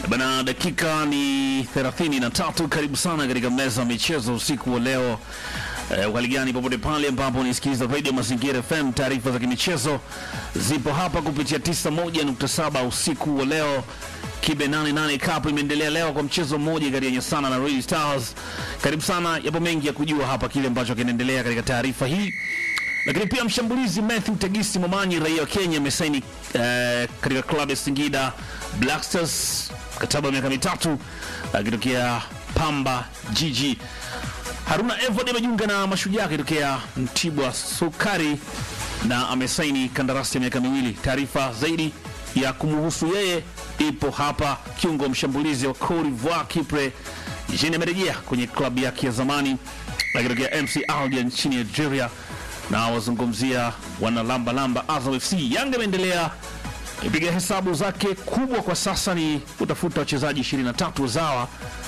Bana, dakika ni 33. Karibu sana katika meza ya michezo usiku wa leo. Eh, hali gani popote pale ambapo unisikiliza Radio Mazingira FM, taarifa za kimichezo zipo hapa kupitia 91.7 usiku wa leo. Kibe 88 Cup imeendelea leo kwa mchezo mmoja kati ya Nyasana na Red Stars. Karibu sana, yapo mengi ya kujua hapa kile ambacho kinaendelea katika taarifa hii lakini pia mshambulizi Matthew Tegisi Momanyi raia wa Kenya amesaini eh, katika klabu ya Singida Black Stars mkataba wa miaka mitatu akitokea Pamba Jiji. Haruna Evod amejiunga na Mashujaa akitokea Mtibwa Sukari na amesaini kandarasi ya miaka miwili. Taarifa zaidi ya kumhusu yeye ipo hapa. Kiungo mshambulizi wa Cote d'Ivoire Kipre Jean amerejea kwenye klabu yake ya zamani akitokea MC Alger nchini Algeria na wazungumzia wana lamba lamba Azam FC. Yanga imeendelea ipiga hesabu zake kubwa kwa sasa ni kutafuta wachezaji 23 wazawa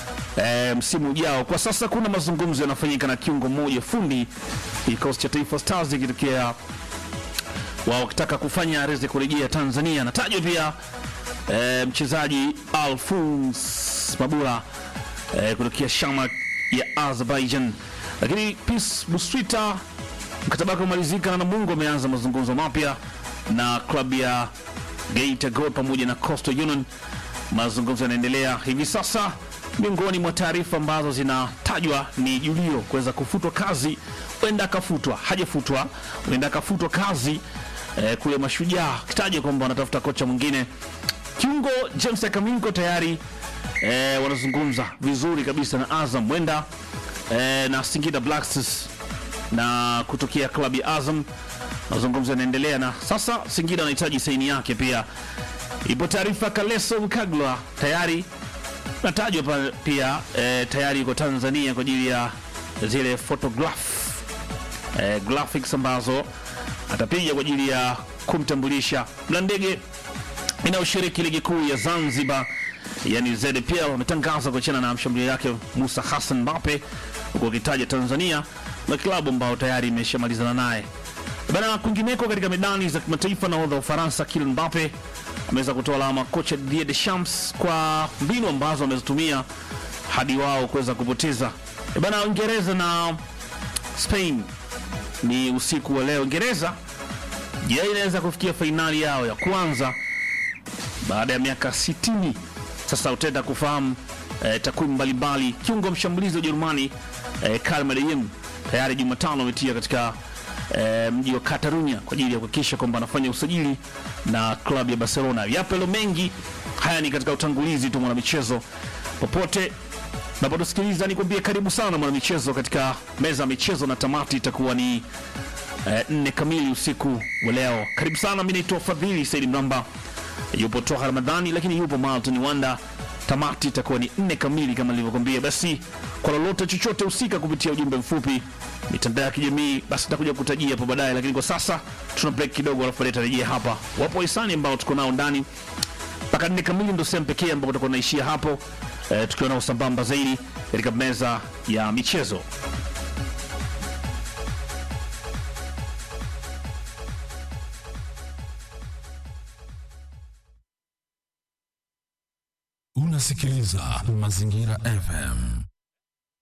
e, msimu ujao. Kwa sasa kuna mazungumzo yanafanyika na kiungo mmoja fundi kikosi cha Taifa Stars ikitokea wao wakitaka kufanya reze kurejea Tanzania. Anatajwa pia e, mchezaji Alphonse Mabula e, kutokea Shamak ya Azerbaijan, lakini Peace Buswita mkataba wake umalizika na Namungo ameanza mazungumzo mapya na klabu ya Geita Gold pamoja na Coastal Union. Mazungumzo yanaendelea hivi sasa. Miongoni mwa taarifa ambazo zinatajwa ni Julio kuweza kufutwa kazi, huenda akafutwa, hajafutwa, huenda akafutwa kazi eh, kule Mashujaa, kitaja kwamba wanatafuta kocha mwingine. Kiungo James Akaminko tayari eh, wanazungumza vizuri kabisa na Azam, huenda eh, na Singida Black Stars na kutokea klabu ya Azam. Mazungumzo yanaendelea na sasa Singida anahitaji saini yake pia. Ipo taarifa Kaleso Mkagwa tayari natajwa pa- pia e, tayari yuko Tanzania kwa ajili ya zile photograph e, graphics ambazo atapiga kwa ajili ya kumtambulisha na ndege inayoshiriki ligi kuu ya Zanzibar yani ZPL wametangaza kuachana na mshambuliaji wake Musa Hassan Mbappe huku wakitaja Tanzania na klabu ambao tayari imeshamalizana naye bana. Kwingineko katika medani za kimataifa, nahodha wa Ufaransa Kylian Mbappe ameweza kutoa alama kocha Didier Deschamps kwa mbinu ambazo amezitumia hadi wao kuweza kupoteza E bana. Uingereza na Spain ni usiku wa leo. Uingereza je, inaweza kufikia fainali yao ya kwanza baada ya miaka 60. Sasa utaenda kufahamu eh, takwimu mbalimbali. Kiungo mshambulizi wa Ujerumani eh, Karl Medellin tayari Jumatano ametia katika eh, mji wa Catalunya kwa ajili ya kuhakikisha kwamba anafanya usajili na klabu ya Barcelona. Yapo yalo mengi haya, ni katika utangulizi tu mwanamichezo, popote napotusikiliza nikwambie karibu sana mwanamichezo katika meza ya michezo, na tamati itakuwa ni eh, nne kamili usiku wa leo. Karibu sana, mi naitwa Fadhili Saidi Mramba, yupo Toha Ramadhani, lakini yupo Malton Wanda. Tamati itakuwa ni nne kamili kama nilivyokwambia. Basi kwa lolote chochote husika kupitia ujumbe mfupi mitandao ya kijamii, basi takuja kutajia hapo baadaye, lakini kwa sasa tuna break kidogo, alafu tarejea hapa. Wapo wahisani ambao tuko nao ndani mpaka nne kamili, ndo sehemu pekee ambapo tutakuwa naishia hapo eh, tukiwa nao sambamba zaidi katika meza ya michezo. Unasikiliza Mazingira FM.